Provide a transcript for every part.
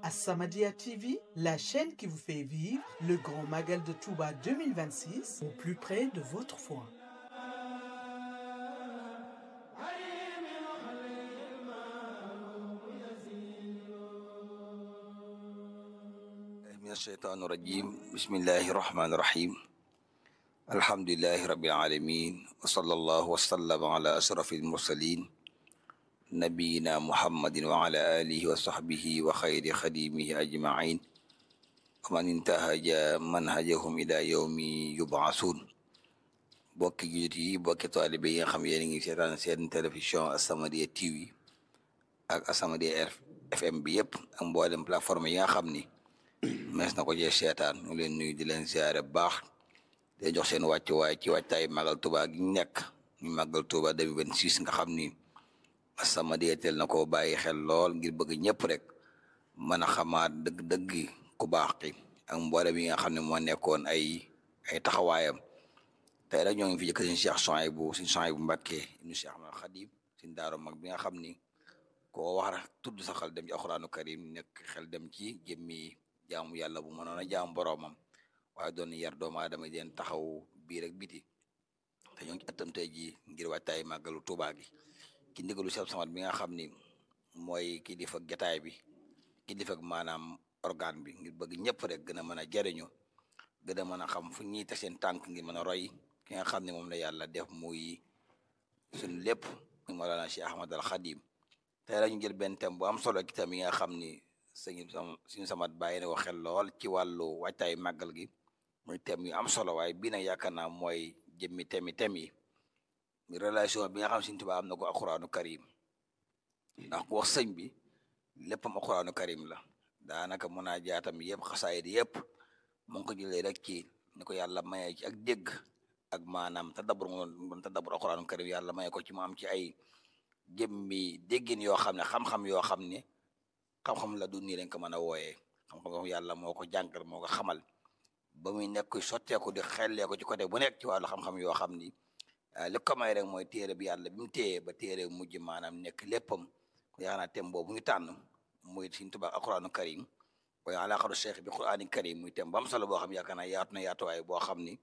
As-Samadiyya TV, la chaîne qui vous fait vivre le grand magal de Touba 2026 au plus près de votre foi. من الشيطان الرجيم بسم الله الرحمن الرحيم الحمد لله رب العالمين وصلى الله وسلم على أشرف المرسلين نبينا محمد وعلى آله وصحبه وخير خديمه أجمعين ومن انتهج منهجهم إلى يوم يبعثون bokki jullit yi bokki taalibe yi nga xam yéen a ngi seetaan seen télévision As-Samadiyya TV ak As-Samadiyya FM bi yëpp ak mboolem plateforme yi nga xam ni mees na ko jee seetaan ñu leen nuyu di leen ziare bu baax di jox seen wàccuwaay ci wàccaay magal Tuuba gi ñu nekk ñu magal Tuuba 2026 nga xam ni As-Samadiyya teel na koo bàyyi xel lool ngir bëgg ñëpp rek mën a xamaat dëgg-dëgg ku baax ki ak mboolem yi nga xam ne moo nekkoon ay ay taxawaayam tey rek ñoo ngi fi jëkk suñu Cheikh Souhaïbou suñu Souhaïbou Mbacké ibnu Cheikh Ahmad Khadim suñu daaro mag bi nga xam ni koo wax rek tudd sa xel dem ci alxuraanu karim nekk xel dem ci jëmmi jaamu yàlla bu mënoon a jaamu boroomam waaye doon yar doomu aadama di leen taxaw biir ak biti te ñoo ngi ci ëttam tey jii ngir waajtaay màggalu Tuubaa gi ki ndigalu Cheikh Samad bi nga xam ni mooy ki di fa gataay bi ki di fa maanaam organe bi ngir bëgg ñëpp rek gën a mën a jariñu gën a mën a xam fu ñuy teg seen tànk ngir mën a roy ki nga xam ne moom la yàlla def muy suñu lépp muy Mawlana Cheikh Ahmad al Khadim tey la ñu jël benn thème bu am solo ci thème yi nga xam ni sëñ suñu samat bàyyi na ko xel lool ci wàllu waajtaay màggal gi muy thème yu am solo waaye bii nag yaakaar naa mooy jëmmi thème yi thème yi relation bi nga xam Sëñ Tuubaa am na ko alxuraanu karim ndax ku wax sëñ bi léppam alxuraanu karim la daanaka mën naa jaatam yëpp xasaayid yëpp mu ngi ko jëlee rek ci ni ko yàlla mayee ci ak dégg ak maanaam tadabbur ngoon tadabbur alxuraanu karim yàlla maye ko ci mu am ci ay jëmmi déggin yoo xam ne xam-xam yoo xam ne xam-xam la du nii lañ ko mën a wooyee xam-xam yàlla moo ko jàngal moo ko xamal ba muy nekk sotteeku di xellee ko ci côté bu nekk ci wàllu xam-xam yoo xam ni li ko may rek mooy téere bi yàlla bi mu téye ba téere mujj maanaam nekk léppam ko yaakaar naa thème boobu ñu tànn muy Sëñ Tuubaa alxuraanu karim waaye alaaqatu cheikh bi quraani karim muy thème bu am solo boo xam yaakaar naa yaatu na yaatuwaay boo xam ni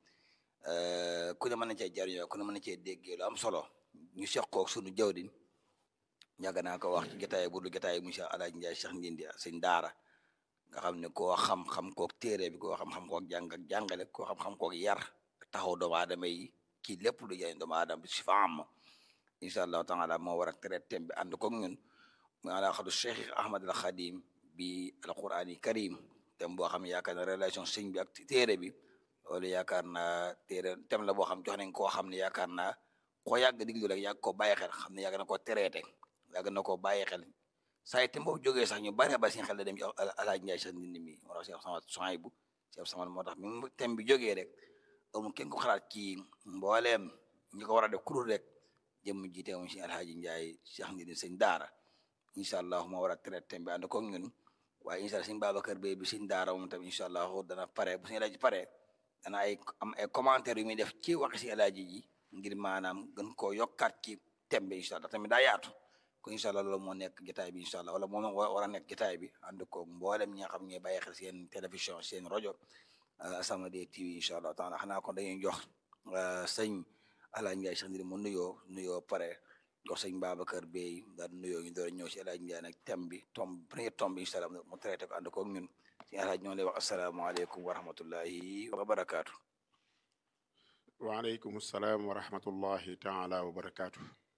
ku ne mën na cee jariñoo ku ne mën na cee déggee lu am solo ñu seq koog sunu jawdin yàgg naa ko wax ci jotaay bu dul jotaay monsieur Alaaji Njaay Cheikh Ndindi sëñ daara nga xam ne koo xam-xam koog téere bi koo xam-xam koog jàng ak jàngale koo xam-xam koog yar taxaw doomu aadama yi ci lépp lu jëriñ doomu aadama bi si fa am incha allahu taala moo war a traité thème bi ànd koog ñun muy alaaqatu Cheikh Ahmad al Khadim bi alqurani karim thème boo xam ne yaakaar na relation sëñ bi ak téere bi loolu yaakaar naa téere thème la boo xam jox nañ koo xam ne yaakaar naa koo yàgg diglu rek yàgg koo bàyyi xel xam ne yàgg na koo traité yàgg na koo bàyyi xel saa yi thème boobu jógee sax ñu bari ba seen xel da dem ci Alaaji Njaay Cheikh Ndindi mi moo tax Cheikh Samad Souhaïbou Cheikh Samad moo tax mi thème bi jógee rek amul kenn ko xalaat ci mbooleem ñi ko war a def kurul rek jëm jiite moom si Alaaji Njaay Cheikh Ndindi sëñ daara incha allah moo war a traité thème bi ànd koog ñun waaye incha allah sëñ Babacar Bey bi sëñ daara moom tamit incha allah dana pare bu sëñ Alaaji pare dana ay am ay commentaire yu muy def ci waxi si Alaaji ji ngir maanaam gën koo yokkaat ci thème bi incha allah tamit daa yaatu ko incha allah loolu moo nekk jotaay bi incha allah wala moo war a nekk jotaay bi ànd ko mboolem ñi nga xam ñooy bàyyi xel seen télévision seen rajo As-Samadiyya TV incha allah taala xanaa kon dañuy jox sëñ Alaaji Njaay Cheikh Ndindi mu nuyoo nuyoo pare jox sëñ Babacar Bey daal nuyoo ñu door ñëw si Alaaji Njaay nag thème bi tomb premier tomb bi incha allah mu traité ko ànd koog ñun si Alaaji ñoo lay wax asalaamaaleykum wa rahmatullahi wa barakaatu. waaleykum salaam wa rahmatullahi taala wa barakaatu.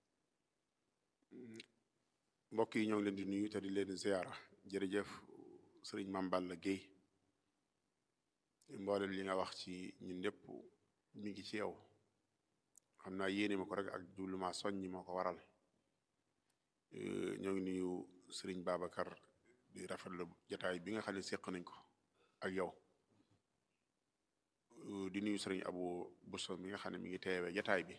mbokk yi ñoo ngi leen di nuyu te di leen ziyaara jërëjëf sëriñ Mame Balla Guèye mboolem li nga wax ci ñun ñëpp mi ngi ci yow xam naa yéene ma ko rek ak jublumaa soññi moo ko waral ñoo ngi nuyu sëriñ Babacar di rafetlu jataay bi nga xam ne séq nañ ko ak yow di nuyu sëriñ Abu Bousso mi nga xam ne mi ngi teewee jataay bi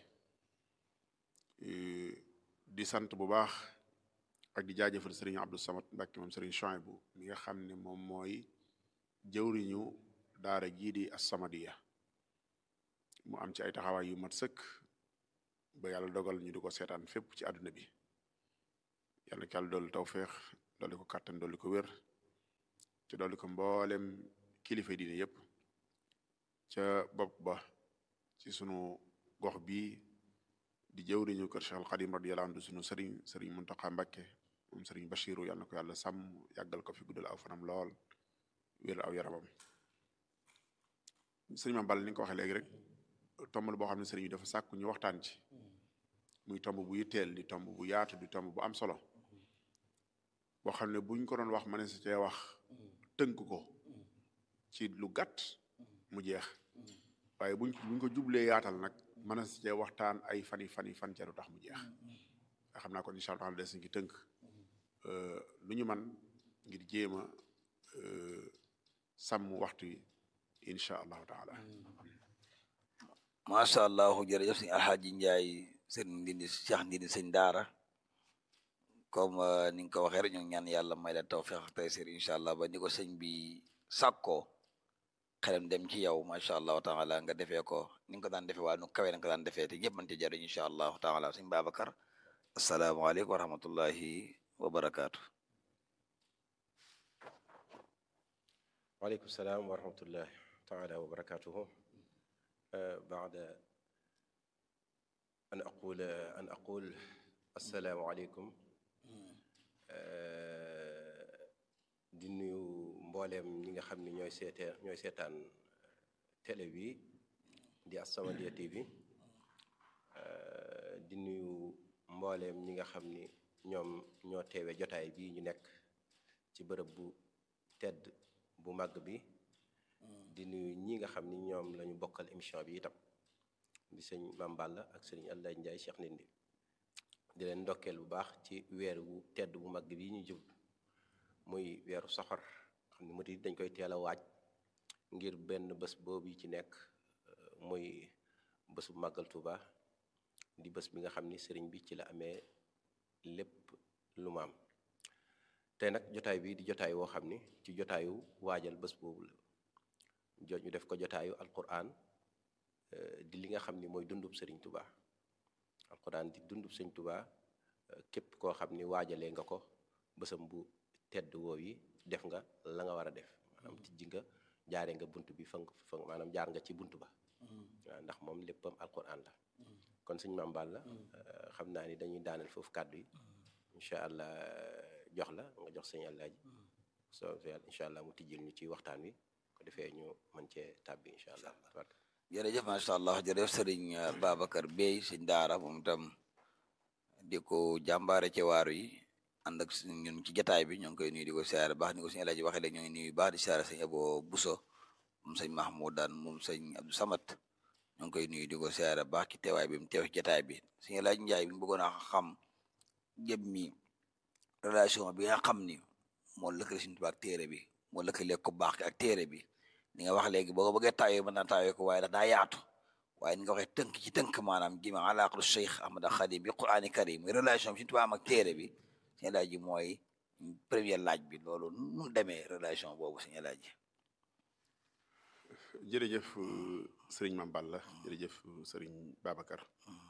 di sant bu baax ak di jaajëfal sëriñ Abdou Samad Mbàkke moom sëriñ Souhaïbou mi nga xam ne moom mooy jëwriñu daara jii di As-Samadiyya mu am ci ay taxawaay yu mat sëkk ba yàlla dogal ñu di ko seetaan fépp ci àdduna bi yàlla ko yàlla dolli tawféex dolli ko kàttan dolli ko wér te dolli ko mboolem kilifa diine yépp ca bopp ba ci sunu gox bii di jëwriñu kër Cheikh al Xadim radiyallahu anhu sunu sëriñ sëriñ Muntaxa Mbakke moom sëriñ Bachiru yàlla na ko yàlla sàmm yàggal ko fi guddal aw fanam lool wér aw yaramam sëriñ ma bal ni nga ko waxee léegi rek tomb la boo xam ne sëriñ bi dafa sàkku ñu waxtaan ci muy tomb bu yitteel di tomb bu yaatu di tomb bu am solo boo xam ne buñ ko doon wax ma ne si cee wax tënk ko ci lu gàtt mu jeex waaye buñ buñ ko jublee yaatal nag mën na si cee waxtaan ay fani fani fan ca du tax mu jeex nga xam naa kon incha allah des ngi tënk lu ñu man ngir jéem a sàmm waxtu yi incha allahu taala macha allah jërëjëf sëñ alxaaji njaay sëñ ndindi cheikh ndindi sëñ daara comme ni nga ko waxee rek ñu ñaan yàlla may la tawfiq ak taysir incha allah ba ni ko sëñ bi sàkkoo xelam dem ci yow macha allahu taala nga defee ko ni nga ko daan defee waa nu kawe nga ko daan defee te ñëpp mën ci jariñ incha allahu taala sëñ Babacar asalaamaaleykum wa rahmatullahi wa barakaatu. waaleykum salaam wa rahmatullahi taala wa barakatuhu baada an aqul an aqul assalaamu aleykum di nuyu mbooleem ñi nga xam ne ñooy seetee ñooy seetaan télé bi di As-Samadiyya TV di nuyu mbooleem ñi nga xam ni ñoom ñoo teewe jotaay bi ñu nekk ci bërëb bu tedd bu màgg bi di nuyu ñi nga xam ni ñoom lañu bokkal émission bi itam di sëñ Mame Balla ak sëñ Allah Ndiaye Cheikh Ndindi di leen ndokkeel bu baax ci weer wu tedd bu màgg bi ñu jub muy weeru soxor xam ne murid dañ koy teel a waaj ngir benn bés boobu ci nekk muy bés bu màggal Tuuba di bés bi nga xam ni sëriñ bi ci la amee lépp lu maam tey nag jotaay bi di jotaay woo xam ni ci jotaayu waajal bés boobu la jo ñu def ko jotaayu alquran di li nga xam ni mooy dundub sëriñ Tuuba alquran di dundub sëriñ Tuuba képp koo xam ni waajalee nga ko bésam bu tedd woow yi def nga la nga war a def maanaam tijji nga jaare nga bunt bi fa fa maanaam jaar nga ci bunt ba waaw ndax moom léppam alquran la kon suñu Mame Balla xam naa ni dañuy daaneel foofu kàddu yi incha allah jox la nga jox sëñ Alaaji soo incha allah mu tijjil ñu ci waxtaan wi ko defee ñu mën cee tàbbi incha allah jërëjëf macha allah jërëjëf sëriñ Babacar Bey sëñ daara moom itam di ko jàmbaare ci waaru yi ànd ak ñun ci jataay bi ñoo ngi koy nuyu di ko siyaare baax ni ko sëñ Alaaji waxee léegi ñoo ngi nuyu baax di siyaare sëñ Abo Buso moom sëñ Mahmoudan moom sëñ Abdou Samat ñoo ngi koy nuyu di ko siyaare baax ci teewaay bi mu teew ci jataay bi sëñ Alaaji Njaay bi bëggoon a xam jëm mi relation bi nga xam ni moo lëkkale suñu tubaab ak téere bi moo lëkkale ko baax ak téere bi li nga wax léegi boo ko bëggee taawee mën naa taawee ko waaye daa yaatu waaye ni nga waxee tënk ci tënk maanaam jima alaaqatu Cheikh Ahmad Xadim bi Qur'aani Karim relation bi suñu tubaab ak téere bi sëñ Alaaji mooy premier laaj bi loolu nu demee relation boobu sëñ Alaaji jërëjëf sëriñ Mame Balla jërëjëf sëriñ Babacar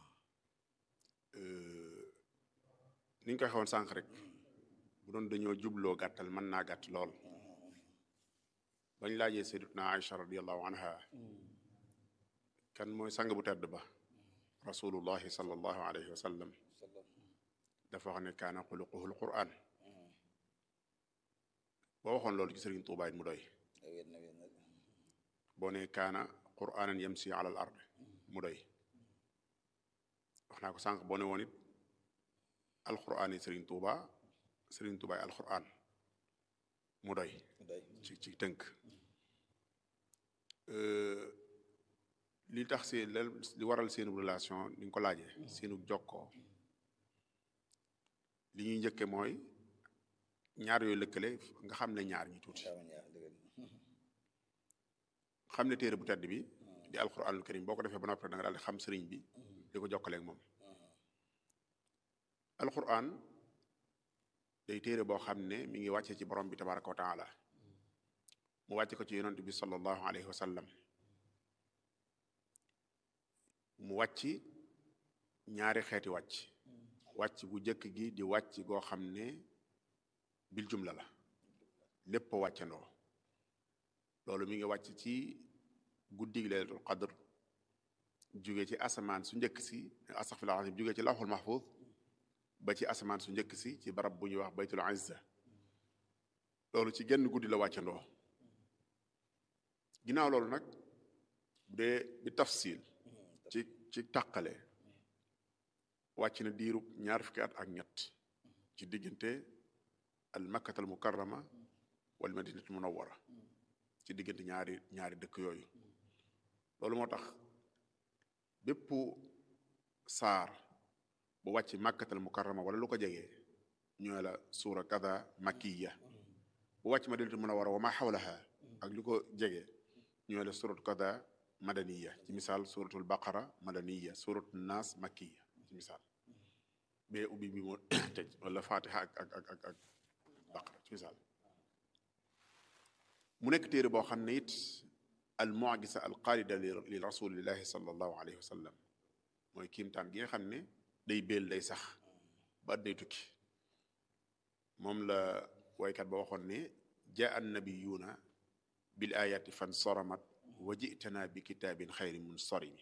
ni ñu koy xewoon sànq rek bu doon dañoo jubloo gàttal mën naa gàtt lool bañ laajee sayyidatuna Aïcha radiyallahu anha kan mooy sang bu tedd ba rasulullahi sallallahu alayhi wa sallam dafa wax ne kaana xuluquhul quran boo waxoon loolu ci sëriñ Tuubaa it mu doy boo ne kaana quranan yamsi ala al ard mu doy wax naa ko sànq boo ne woon it alquran yi sëriñ Tuubaa sëriñ Tuubaa yi alquran mu doy ci ci tënk li tax seen li waral seenu relation ni nga ko laajee seenu jokkoo li ñuy njëkke mooy ñaar yooyu lëkkale nga xam ne ñaar ñi tuuti xam ne téere bu tedd bi di alquranul karim boo ko defee ba noppi da nga daal di xam sëriñ bi di ko jokkaleeg moom alquran day téere boo xam ne mi ngi wàcce ci borom bi tabaraka wa taala mu wàcce ko ci yonent bi sallallahu alayhi wa sallam mu wàcc ñaari xeeti wàcc wàcc bu jëkk gi di wàcc goo xam ne bil jumla la lépp wàccandoo loolu mi ngi wàcc ci guddig laylatul qadr jóge ci asamaan su njëkk si astaghfirullah azim jóge ci lawxul mahfuz ba ci asamaan su njëkk si ci barab bu ñuy wax baytul izza loolu ci genn guddi la wàccandoo ginnaaw loolu nag bu dee bi tafsil ci ci tàqale wàcc na diirub ñaar fukki at ak ñett ci diggante al makkatal mukarrama wal madinatul munawwara ci diggante ñaari ñaari dëkk yooyu loolu moo tax bépp saar bu wàcc makkatal mukarrama wala lu ko jegee ñooy la suura kada makkiya bu wàcc madinatul munawwara wa ma xawlaha ak lu ko jege ñooy la surat kada madaniya ci misaal suratul baqara madaniya suratul naas makkiya ci misaal bee ubbi bi moo tëj wala fatiha ak ak ak ak ak baqara ci misaal mu nekk téere boo xam ne it al mu'jiza al qalida li rasulillahi sallallahu alayhi wa sallam mooy kiimtaan gi nga xam ne day béel day sax ba at day tukki moom la waykat ba waxoon ne jaa an nabiyuuna bil ayati fan saramat wa jitana bi kitaabin xayri mun sarimi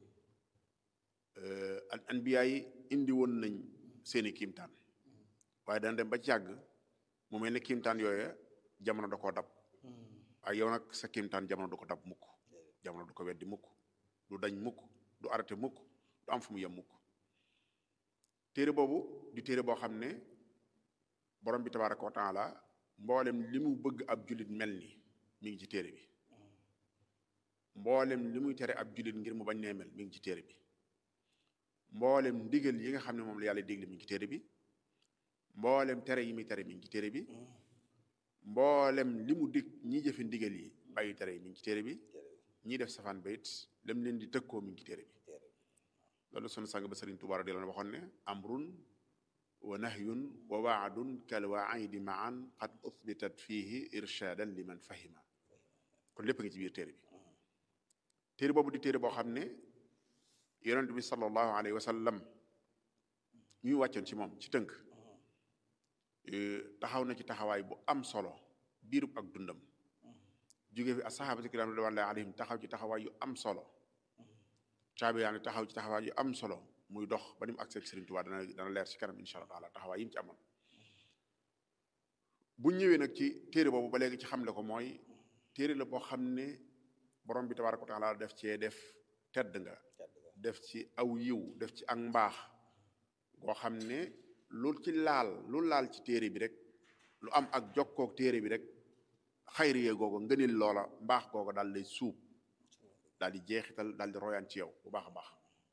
al anbiya yi indi woon nañ seeni kiimtaan waaye dana dem ba ci yàgg mu mel ne kiimtaan yooya jamono da koo dab waaye yow nag sa kiimtaan jamono du ko dab mukk jamono du ko weddi mukk du dañ mukk du arrêté mukk du am fu mu yem mukk téere boobu di téere boo xam ne borom bi tabaraka wa taala mboolem li mu bëgg ab jullit mel ni mi ngi ci téere bi mboolem li muy tere ab jullit ngir mu bañ nee mel mi ngi ci téere bi mboolem ndigal yi nga xam ne moom la yàlla digle mi ngi ci téere bi mboolem tere yi muy tere mi ngi ci téere bi mboolem li mu dig ñi jëfe ndigal yi bàyyi tere yi mi ngi ci téere bi ñi def safaan bayit lam leen di tëkkoo mi ngi ci téere bi loolu sunu sang ba Sëriñ Tuubaa di leen waxoon ne amrun wa nahyun wa waadun kal waayidi maan qad uthbitat fihi irshadan liman fahima kon lépp ngi ci biir téere bi téere boobu di téere boo xam ne yonent bi sallallahu alayhi wa sallam ñuy wàccoon ci moom ci tënk taxaw na ci taxawaay bu am solo biirub ak dundam jóge fi asxaabatu kiraam ridwanullahi alayhim taxaw ci taxawaay yu am solo caabi yaa ngi taxaw ci taxawaay yu am solo muy dox ba ni mu agsi ak Sëriñ Tuubaa dana dana leer ci kanam insha allah taala taxawaay yi mu ci amoon bu ñëwee nag ci téere boobu ba léegi ci xamle ko mooy téere la boo xam ne borom bi tabaaraka wa taala def cee def tedd nga def ci aw yiw def ci ak mbaax goo xam ne lu ci laal lu laal ci téere bi rek lu am ak jokkook téere bi rek xayriyee googu ngënil loola mbaax googu daal lay suub daal di jeexital daal di royaan ci yow bu baax a baax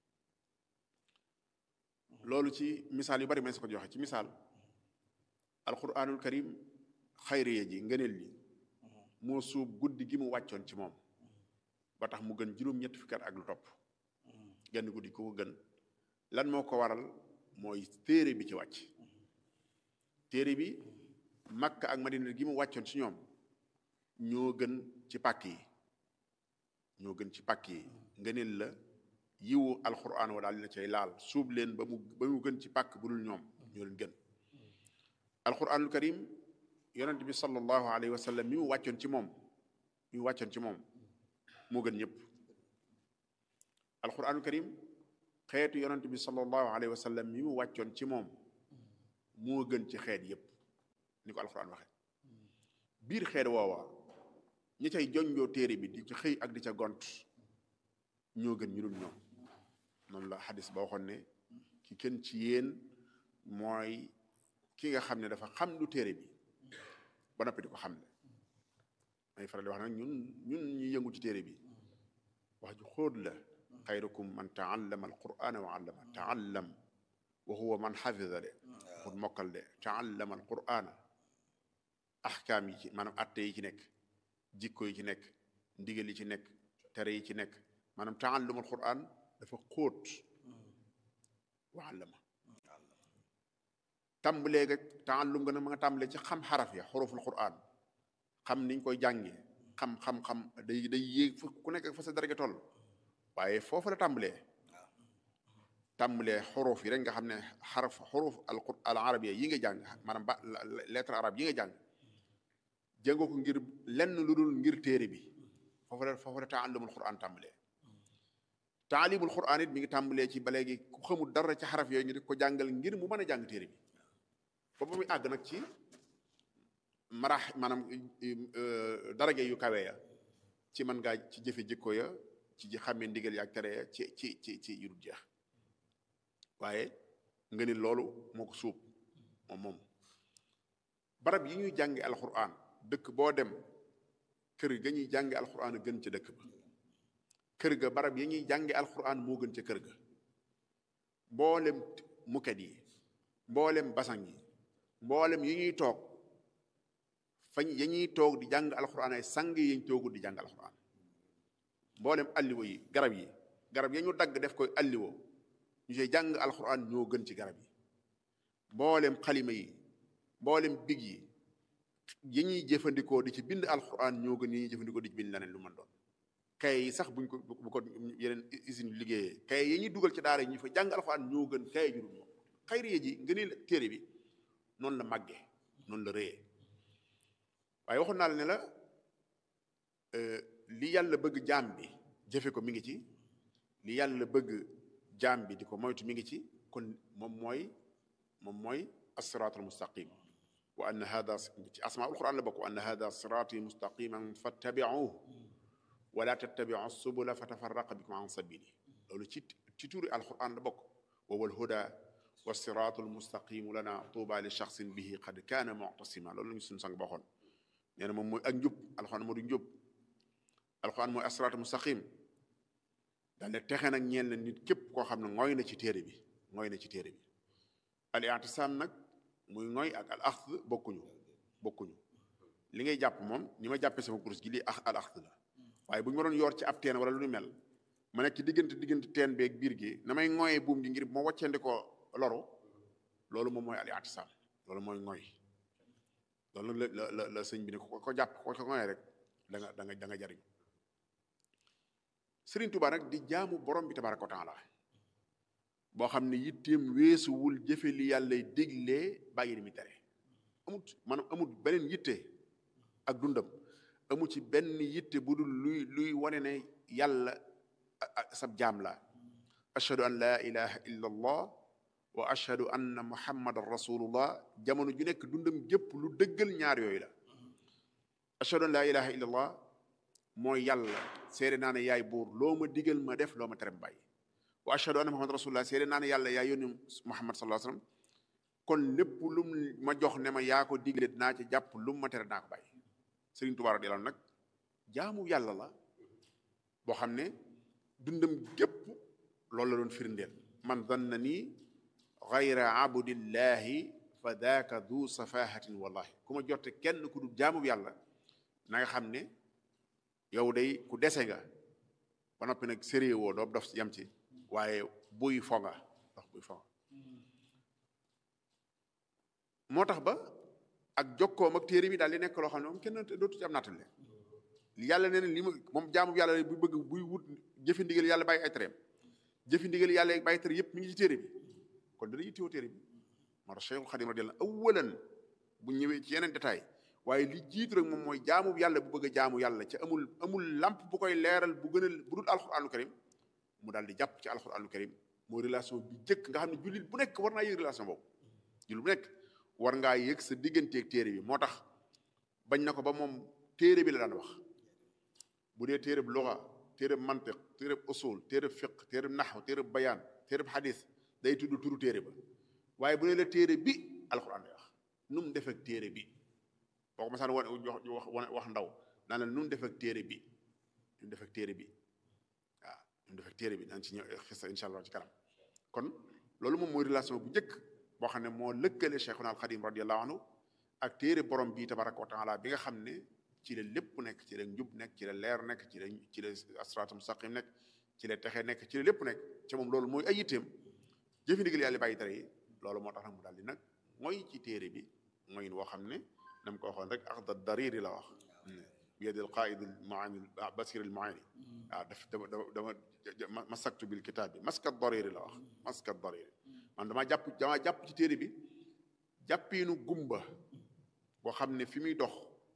loolu ci misaal yu bari ma su ko joxe ci misaal alquranul karim xayriye ji ngëneel li moo suub guddi gi mu wàccoon ci moom ba tax mu gën juróom-ñetti fukki at ak lu topp genn guddi ku ko gën lan moo ko waral mooy téere bi ci wàcc téere bi makka ak madina gi mu wàccoon ci ñoom ñoo gën ci pàkk yi ñoo gën ci pàkk yi ngëneel la yiwu alquran wa daal dina cay laal suub leen ba mu ba mu gën ci pàkk bu dul ñoom ñoo leen gën alquranul karim yonent bi sallallahu alayhi wa sallam mi mu wàccoon ci moom mi mu wàccoon ci moom moo gën ñëpp alquranul karim xeetu yonent bi sallallahu alayhi wa sallam mi mu wàccoon ci moom moo gën ci xeet yépp ni ko alquran waxe biir xeet woowa ñi cay jonjoo téere bi di ci xëy ak di ca gont ñoo gën ñu dul ñoom noonu la xadis ba waxoon ne ki kenn ci yéen mooy ki nga xam ne dafa xam lu téere bi ba noppi di ko xam ne may faral di wax nag ñun ñun ñu yëngu ci téere bi wax ju xóot la xayrukum man taallama alqurana wa allama taallam wa huwa man xafida de pour mokkal de taallama alqurana ahkaam yi ci maanaam atte yi ci nekk jikko yi ci nekk ndigal yi ci nekk tere yi ci nekk maanaam taallum alquran dafa xóot wa allama tàmbalee ga taallum nga nag ma nga tàmbalee ci xam xaraf ya xuruful quran xam niñ koy jàngee xam xam xam day day yéeg fu ku nekk fa sa daraja toll waaye foofu la tàmbalee tàmbalee xuruf yi rek nga xam ne xaraf xuruf al al arabiya yi nga jàng maanaam ba lettre arabe yi nga jàng jàngoo ko ngir lenn lu dul ngir téere bi foofu la foofu la taallamul quran tàmbalee taalimul quran it mi ngi tàmbalee ci ba léegi ku xamul dara ci xaraf yooyu ñu di ko jàngal ngir mu mën a jàng téere bi ba ba muy àgg nag ci marax maanaam daraja yu kawe ya ci mën ngaa ci jëfe jikko ya ci ji xàmmee ndigal ya ak tere ya ci ci ci ci yu dul jeex waaye nga ni loolu moo ko suub moom moom barab yi ñuy jànge alquran dëkk boo dem kër ga ñuy jànge alquran a gën ca dëkk ba kër ga barab yi ñuy jànge alquran moo gën ca kër ga mboolem muket yi mboolem basang yi mboolem yi ñuy toog fañ ya ñuy toog di jàng alquran ay sang yi ñu toogul di jàng alquran mboolem alliwo yi garab yi garab ya ñu dagg def koy alliwo ñu see jàng alquran ñoo gën ci garab yi mboolem xalima yi mboolem big yi yi ñuy jëfandikoo di ci bind alquran ñoo gën yi ñuy jëfandikoo di ci bind leneen lu mën doon kay yi sax buñ ko bu ko yeneen usine liggéeyee kay yi ñuy dugal ci daara yi ñu fa jàng alquran ñoo gën kay jurul moom xayriye ji nga ni téere bi noonu la màggee noonu la réyee waaye waxoon naa la ne la li yàlla bëgg jaam bi jëfe ko mi ngi ci li yàlla bëgg jaam bi di ko moytu mi ngi ci kon moom mooy moom mooy assiraatul mustaqim wa anna hada ci asmaul quran la bokk wa anna hada siraati mustaqiman fattabiuhu wala tattabiu subula fa tafarraqa bikum an sabili loolu ci ci tuuri alquran la bokk wa wal huda wa siraatul mustaqimu lana tuuba li shaxsin bihi qad kaana muctasima loolu la ñu suñu sang baxoon nee na moom mooy ak njub alquran moo du njub alquran mooy asiraatul mustaqim daal ne texe nag ñeel na nit képp koo xam ne ngooy na ci téere bi ngooy na ci téere bi al i'tisaam nag muy ngooy ak al axd bokkuñu bokkuñu li ngay jàpp moom ni ma jàppee sama kurus gi lii ax al axd la waaye bu ñu ma doon yor ci ab teen wala lu ñu mel ma nekk ci diggante diggante teen beeg biir gi na may ngooyee buum gi ngir moo waccandi ko loru loolu moom mooy al i'tisaam loolu mooy ngooy loolu nag la la la sëñ bi ne ko ko jàpp ko ko ngooyee rek da nga da nga da nga jariñ Sëriñ Tuubaa nag di jaamu borom bi tabaaraka wa taala boo xam ne yitteem weesuwul jëfe li yàlla diglee bàyyi li mu tere amut maanaam amut beneen yitte ak dundam amu ci benn yitte bu dul luy luy wane ne yàlla sab jaam la ashhadu an laa ilaha illa allah wa ashhadu anna muhammadan rasulullah jamono ju nekk dundam gépp lu dëggal ñaar yooyu la ashhadu an laa ilaha illa allah mooy yàlla seede naa ne yaay buur loo ma digal ma def loo ma tere ma bàyyi wa ashhadu anna muhammad rasulullah seede naa ne yàlla yaa yónni muhammad sallallahu alayhi wasallam kon lépp lum ma jox ne ma yaa ko digle dinaa ci jàpp lum ma tere dinaa ko bàyyi Sëriñ Tuubaa radiyallaahu nag jaamu yàlla la boo xam ne dundam gépp loolu la doon firndeel man danna nii gayra abdillahi fa daaka du safahatin wallahi ku ma jotte kenn ku dul jaamu yàlla na nga xam ne yow day ku dese nga ba noppi nag sérieux woo doo dof yam ci waaye buy fo nga dox buy fo nga moo tax ba ak jokkoom ak téere bi daal di nekk loo xam ne moom kenn dootu ci am nattale yàlla nee na li ma moom jaamu yàlla bu bëgg buy wut jëfi ndigal yàlla bàyyi ay tereem jëfi ndigal yàlla bàyyi tere yëpp mi ngi ci téere bi kon dana yittewoo téere bi moo tax Cheikhul Xadim radiyallahu awalan bu ñëwee ci yeneen détail waaye li jiitu rek moom mooy jaamu yàlla bu bëgg a jaamu yàlla ca amul amul lamp bu koy leeral bu gën a bu dul alxuraanul karim mu daal di jàpp ci alxuraanul karim mooy relation bi jëkk nga xam ne jullit bu nekk war naa yëg relation boobu jullit bu nekk war ngaa yëg sa digganteeg téere bi moo tax bañ na ko ba moom téere bi la daan wax bu dee téere bi luga téere bi mantiq téere bi usul téere bi fiq téere bi naxw téere bi bayaan téere bi xadis day tudd turu téere ba waaye bu dee la téere bi alxuraan lay wax nu mu def ak téere bi boo ko masaan wane wax wax ndaw naa la nu mu def ak téere bi nu mu def ak téere bi waaw nu mu def ak téere bi daan ci ñëw xisa incha allah ci kanam kon loolu moom mooy relation bu njëkk boo xam ne moo lëkkale Cheikhuna al Xadim radiyallahu anhu ak téere borom bi tabaraka wa taala bi nga xam ne ci la lépp nekk ci la njub nekk ci la leer nekk ci la ci la asraatu mustaqim nekk ci la texe nekk ci la lépp nekk ci moom loolu mooy ay yitteem jëfi ndigal yàlla bàyyi tere yi loolu moo tax nag mu daal di nag mooy ci téere bi mooy woo xam ne na mu ko waxoon rek axda dariri la wax bi yadi al qaid al maani basir al maani waaw daf dama dama dama masaktu bil kitaab bi maska dariri la wax maska dariri man damaa jàpp damaa jàpp ci téere bi jàppiinu gumba boo xam ne fi muy dox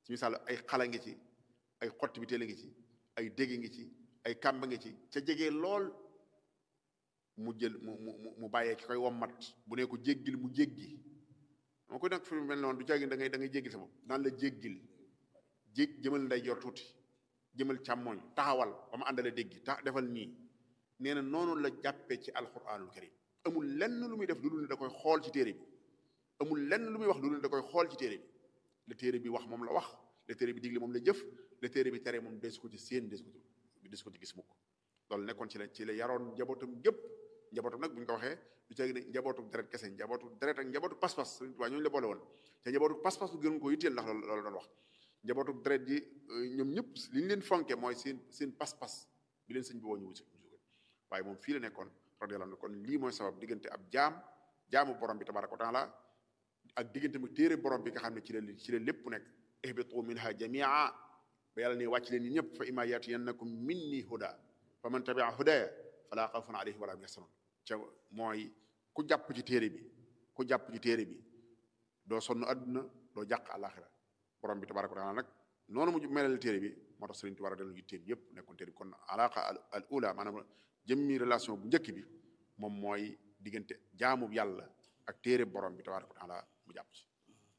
ci misaal ay xala ngi ci ay xotti bi teel ngi ci ay dégg ngi ci ay kàmb ngi ci ca jege lool mu jël mu mu mu bàyyee ki koy wommat bu ne ko jéggil mu jéggi moo koy nag fi mel noonu du jagi da ngay da ngay jéggil sa bopp naan la jéggil jég jëmal nday jor tuuti jëmal càmmoñ taxawal ba ma àndale déggi tax defal nii nee na noonu la jàppee ci alquranul karim amul lenn lu muy def lu dul ne da koy xool ci téere bi amul lenn lu muy wax lu dul ne da koy xool ci téere bi la téere bi wax moom la wax la téere bi digle moom la jëf la téere bi tere moom desu ko ci séen desu ko ci desu ko ci gis mukk loolu nekkoon ci la ci la yaroon njabootam gépp njabootam nag bu ñu ko waxee du ceegi ne njabootu deret kese njabootu deret ak njabootu pas-pas waa ñooñu la boole woon te njabootu pas-pas bu gën ko yitteel ndax loolu loolu doon wax njabootu deret ji ñoom ñëpp li ñu leen fonke mooy seen seen pas-pas bi leen sëñ bi woo ñu wusi waaye moom fii la nekkoon radiyallahu anhu kon lii mooy sabab diggante ab jaam jaamu borom bi tabaraka wa taala ak diggante mu téere borom bi nga xam ne ci la ci la lépp nekk ihbitu minha jamia ba yàlla ne wàcc leen yi ñëpp fa imma yatiyannakum minni huda fa man tabia hudaya fala xawfun alayhim wala hum yaxsanun ca mooy ku jàpp ci téere bi ku jàpp ci téere bi doo sonn adduna doo jàq àlaxira borom bi tabaraka wa taala nag noonu mu melal téere bi moo tax Sëriñ Tuubaa dellu yitteem yëpp nekkoon téere bi kon alaqa al ula maanaam jëmmi relation bu njëkk bi moom mooy diggante jaamu yàlla ak téere borom bi tabaraka wa taala mu jàpp ci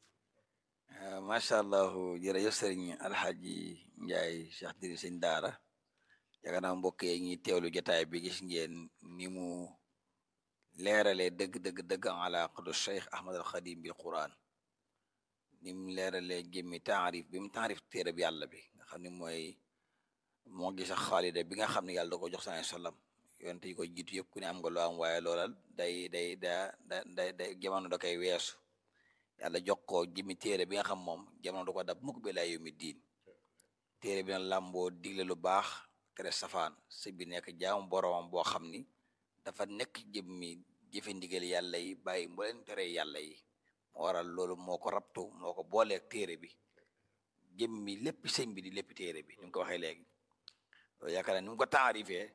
macha allah jërëjëf sëriñ alxaaji njaay cheikh diri sëñ daara yaakaar naa mbokk yi ñuy teewlu jotaay bi gis ngeen ni mu leeralee dëgg dëgg dëgg alaqatu cheikh ahmad al xadim bil quran ni mu leeralee jëmmi taarif bi mu taarif téere bi yàlla bi nga xam ne mooy moo gis ak xaalida bi nga xam ne yàlla da ko jox sa sallam yonte yi ko jiitu yëpp ku ne am nga loo am waaye loolal day day da da day day jamono da koy weesu yàlla jox ko jëmmi téere bi nga xam moom jamono da ko dab mukk bi laa yawmi diin téere bi na làmboo digle lu baax tere safaan sëñ bi nekk jaamu boromam boo xam ni dafa nekk jëmmi jëfe ndigal yàlla yi bàyyi mbooleen tere yàlla yi moo waral loolu moo ko rabtu moo ko booleeg téere bi jëmmi lépp sëñ bi di lépp téere bi ni mu ko waxee léegi loolu yaakaar naa ni mu ko taarifee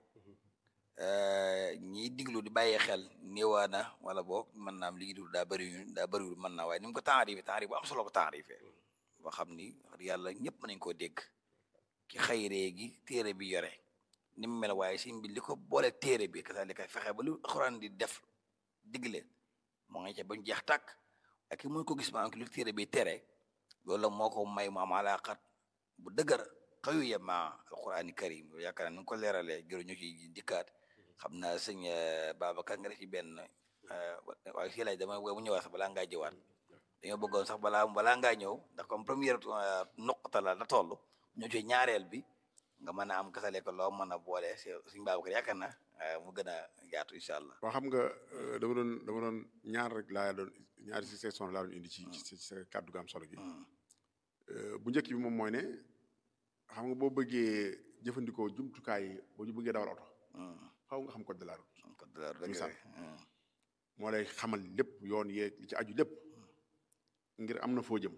ñiy diglu di bàyyi xel néewaana wala boog mën naa am li dul daa bëri daa bëriwul mën naa waaye ni mu ko taarifee taarif bu am solo ko taarifee boo xam ni yàlla ñëpp mën nañ koo dégg ki xayree gi téere bi yore ni mu mel waaye sëñ bi li ko boole téere bi kasa li koy fexe ba lu alxuraan di def digle moo nga ca bañ jeex tàkk ak ki mun ko gis maanaam ki lu téere bi tere loolu la moo ko may mu am alaqat bu dëgër xayu ye ma alqurani karim yaakaar naa ni nga ko leeralee jëru ñu ci dikkaat xam naa sëñ Babacar nga def ci benn waaye fii laaj dama mu ñëwaat sax balaa ngaa jëwaat dañoo bëggoon sax balaa balaa ngaa ñëw ndax comme première nuqta la la toll ñëw ci ñaareel bi nga mën a am kasale ko loo mën a boole sëñ Babacar yaakaar na mu gën a yaatu incha allah waa xam nga dama doon dama doon ñaar rek laa doon ñaari si section laa doon indi ci ci sa kàddu gu am solo gi bu njëkk bi moom mooy ne xam nga boo bëggee jëfandikoo jumtukaay yi boo ñu bëggee dawal oto xaw nga xam code de la route code de la route misaal moo lay xamal lépp yoon yeeg li ci aju lépp ngir am na foo jëm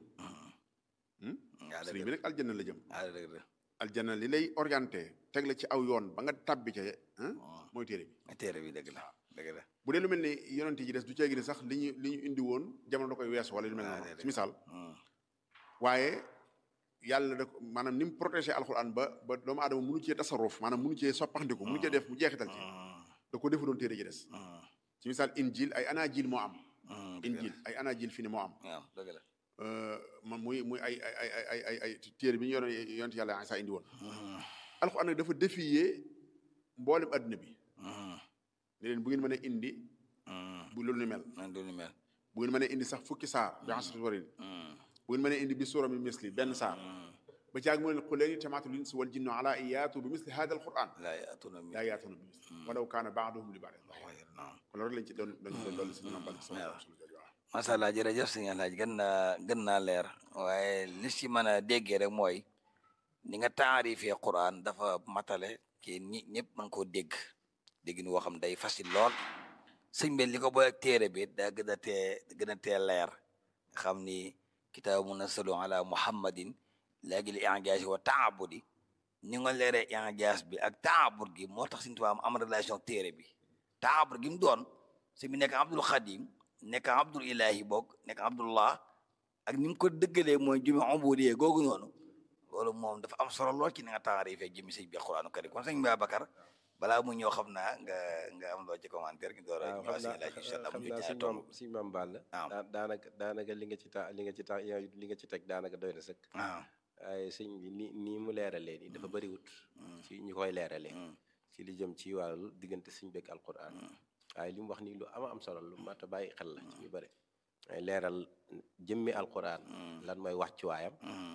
sëriñ bi nag aljanna la jëm aljanna li lay orienté teg la ci aw yoon ba nga tàbbi ca mooy téere bi téere bi dëgg la dëgg la bu dee lu mel ni yonent yi des du ceegi ni sax li ñu li ñu indi woon jamono da koy weesu wala lu mel noonu ci misaal waaye yàlla da ko maanaam ni mu protégé alxuraan ba ba doomu aadama munu cee tasaruf maanaam munu cee soppaxndiku munu cee def mu jeexital ci da ko defu doon téere ji des ci misaal injil ay anajil moo am injil ay anajil fi ne moo am waaw dëgg la man muy muy ay ay ay ay ay ay téere bi ñu yoroon yonent yàlla Isaa indi woon alxuraan nag dafa défier mboolem adduna bi ne leen bu ngeen mën a indi bu loolu ni mel loolu ni mel bu ngeen mën a indi sax fukki saar bi asrati warin bu ngeen mën a indi bi suura mi misli benn saar ba caag mu ne qul leen ijtamaatu l insu wal jinnu ala an yaatu bi misli hada al quran laa yaatuna laa yaatuna bi misli walaw kaana baaduhum li baadin kon loolu lañ ci doon dañ doon dolli si ñoom bal macha allah jërëjëf sëñ Alhaaj gën naa gën naa leer waaye li si mën a déggee rek mooy ni nga taarifee quran dafa matale ki ñi ñëpp mën koo dégg dégg ni woo xam day facile lool sëñ bi li ko boole téere bi daa gën a tee gën a tee leer nga xam ni kitaabu munazzalu ala muhammadin léegi li injaas wa taabudi ni nga leeree injaas bi ak taabud gi moo tax Sëñ Tuubaa am relation téere bi taabud gi mu doon si bi nekk abdul xadim nekk abdul ilahi boog nekk abdullah ak ni mu ko dëggalee mooy jumi ubudiyya googu noonu loolu moom dafa am solo lool ci ni nga taarifee jëmi sëñ bi alquranu karim kon sëñ Babacar balaa mu ñëw xam naa nga nga am loo ci commentaire gi door a waaw ñëwaat xam sëñ laaj incha allah naa mu xam ñu naa jaay suñ tomb maam suñ maam Balla waaw. daa- daanaka daanaka li nga ci ta li nga ci ta li nga ci teg daanaka doy na sëkk waaw waaye sëñ bi ni nii mu leeralee nii dafa bëriwut ci ñi koy leeralee ci li jëm ci wàllu diggante suñ bekk alquran waaye li mu wax nii lu ama am solo lu mat a bàyyi xel la ci ñu bëri ay leeral jëmmi alquran lan mooy wàccuwaayam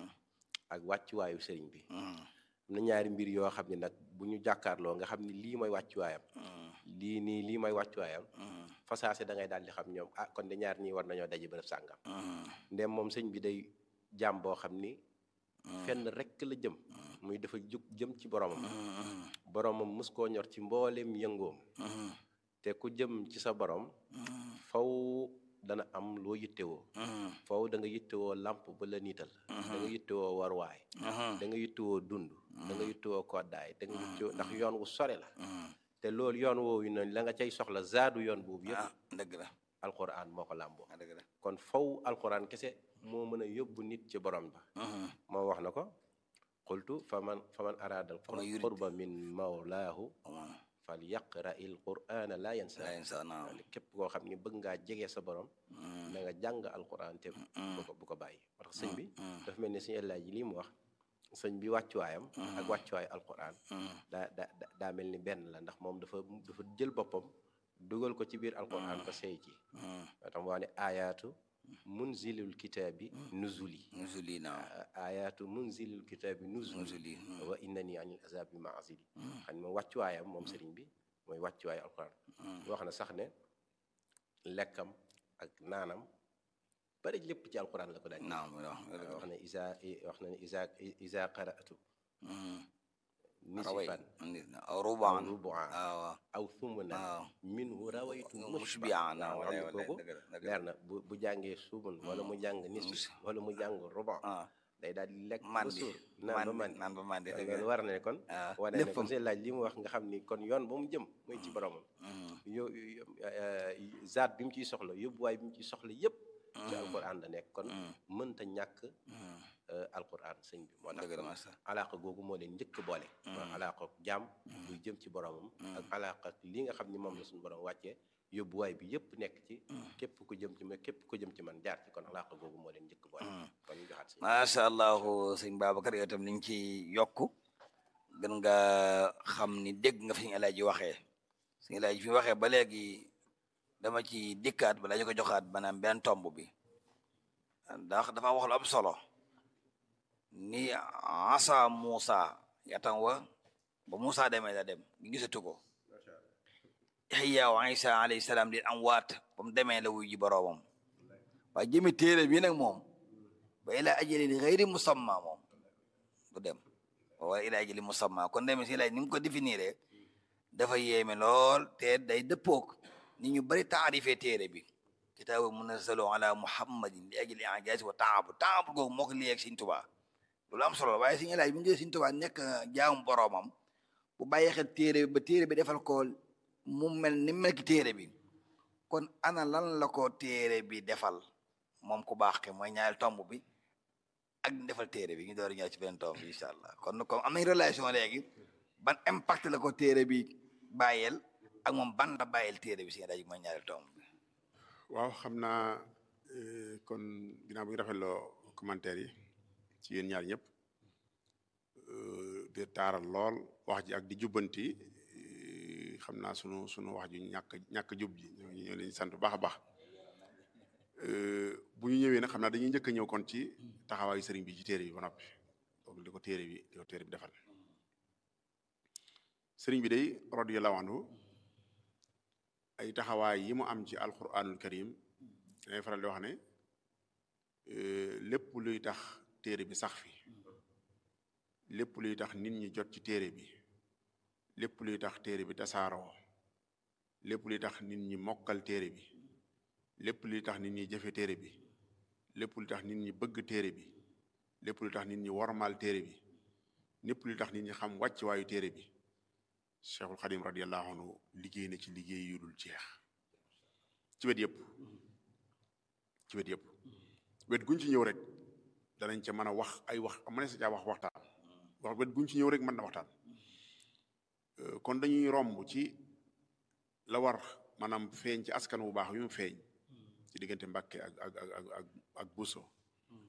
ak wàccuwaayu sëriñ bi am na ñaari mbir yoo xam ne nag bu ñu jàkkaarloo nga xam ne lii mooy wàccuwaayam lii nii lii mooy wàccuwaayam fasaase da ngay daal di xam ñoom ah kon de ñaar ñii war nañoo daje bërëb sàngam ndem moom sëñ bi day jaam boo xam ni fenn rekk la jëm muy dafa jóg jëm ci boromam boromam mus koo ñor ci mbooleem yëngoom te ku jëm ci sa borom faw dana am loo yittewoo faw da nga yittewoo làmp ba la niital da nga yittewoo warwaay da nga yittewoo dund da nga yittewoo koddaay da nga yittewoo ndax yoon wu sore la te loolu yoon woowu noonu la nga cay soxla zaadu yoon boobu yëpp ah dëgg la alquran moo ko làmboo ah dëgg la kon faw alquran kese moo mën a yóbbu nit ci borom ba moom wax na ko qultu faman faman araada Faman yurid. alqurba min mawlaahu fal yaqra il qur'ana la yansa la insa naa képp koo xam ni bëgg ngaa jege sa borom na nga jàng alquran te bu ko bu ko bàyyi parce que sëñ bi dafa mel ni suñu ellaa ji lii mu wax sëñ bi wàccuwaayam ak wàccuwaayu alquran daa da da- daa mel ni benn la ndax moom dafa dafa jël boppam dugal ko ci biir alquran ba sey ci moo tax mu wax ne ayaatu munzilul kitaabi nuzuli nusuli naa ayaatu munzilul kitaabi nuzuli nusuli wa innani anil azabi maazili xam ne moom wàccuwaayam moom sëriñ bi mooy wàccuwaayu alquran wax na sax ne lekkam ak naanam bari lépp ci alquran la ko daan naam waaw wax na isa wax na ne isa isa qara'tu raway nisfan aw rubaan rubu'an waaw aw thumnan waaw minhu rawaytu mushbi'an waaw wala xam ne wala kooku dëgg la dëgg la leer na bu bu jàngee suumun wala mu jàng nisf wala mu jàng rubu ah day daal di lekk ba mandi suur naan ba mandi naan ba mandi dëgg loolu la war na ne kon ah wane ne kon léppam seen laaj li mu wax nga xam ni kon yoon ba mu jëm muy ci boromam yo zaat bi mu ciy soxla yóbbuwaay bi mu ciy soxla yëpp ci alquran la nekk kon mënta ñàkk alquran sëñ bi moo tax dëgg la kon macha alaaka googu moo leen njëkk boole mooy alaaka jaam buy jëm ci boromam ak alaaka li nga xam ni moom la suñu borom wàccee yóbbuwaay bi yëpp nekk ci képp ku jëm ci ma képp ku jëm ci man jaar ci kon alaaka googu moo leen njëkk boole kon ñu joxaat sëñ macha allah sëñ Babacar yow tam li nga ci yokk gën nga xam ni dégg nga fi ñu alaaji waxee suñu alaaji fi waxee ba léegi dama ci dikkaat balaa ñu ko joxaat maanaam benn tomb bi ndax dafa wax lu am solo ni asa Moussa yatam wa ba Moussa demee da dem gisatu ko Yaxya wa Isa alayhi salaam di am waat ba mu demee la wuy ji boroomam waaye jëmi téere bi nag moom ba ila ajalin xëyri musamma moom du dem wala ila ajali musamma kon demee si lay ni mu ko définiré dafa yéeme lool te day dëppook ni ñu bari taarifee téere bi kitaabu munazzalu ala muhammadin li ajli ijaaz wa taabud taabud googu moo ko liyee ak Sëñ Tuubaa loolu am solo waaye Sëñ Elaaji bi nga Sëñ Tuubaa nekk jaamu boroomam bu bàyyi xel téere bi ba téere bi defal ko mu mel ni mel ki téere bi kon ana lan la ko téere bi defal moom ku baax ke mooy ñaareel tomb bi ak ñu defal téere bi ñu door a ñëw ci beneen tomb bi incha allah kon comme am nañ relation léegi ban impact la ko téere bi bàyyeel ak moom ban la bàyyeel téere bi si daji mooy ñaareel tomb bi waaw xam naa eh, kon ginnaaw bi nga rafetloo commentaire yi ci yéen ñaar ñëpp euh, di taaral lool wax ji ak di jubbanti eh, xam naa sunu sunu wax ju ñàkk ñàkk jub ji ñoo ñoo leen di sant bu baax a baax Euh, bu ñu ñëwee nag xam naa dañuy njëkk a ñëw kon ci taxawaayu sëriñ bi ci téere bi ba noppi donc li ko téere bi li ko téere bi defal sëriñ bi day radiyallahu anhu ay taxawaay yi mu am ci alquranul karim dañuy faral di wax ne euh, lépp luy tax téere bi sax fi lépp luy tax nit ñi jot ci téere bi lépp luy tax téere bi tasaaroo lépp luy tax nit ñi mokkal téere bi lépp luy tax nit ñi jëfe téere bi lépp lu tax nit ñi bëgg téere bi lépp lu tax nit ñi wormaal téere bi lépp lu tax nit ñi xam wàcc waayu téere bi cheikhul xadim radiallahu anhu liggéey na ci liggéey yu dul jeex ci wet yëpp ci wet yëpp wet guñ ci ñëw rek danañ ca mën a wax ay wax mën sa caa wax waxtaan wax wet guñ ci ñëw rek mën na waxtaan kon dañuy romb ci la war maanaam feeñ ci askan wu baax yu mu feeñ ci diggante Mbàkke ak ak ak ak ak Buso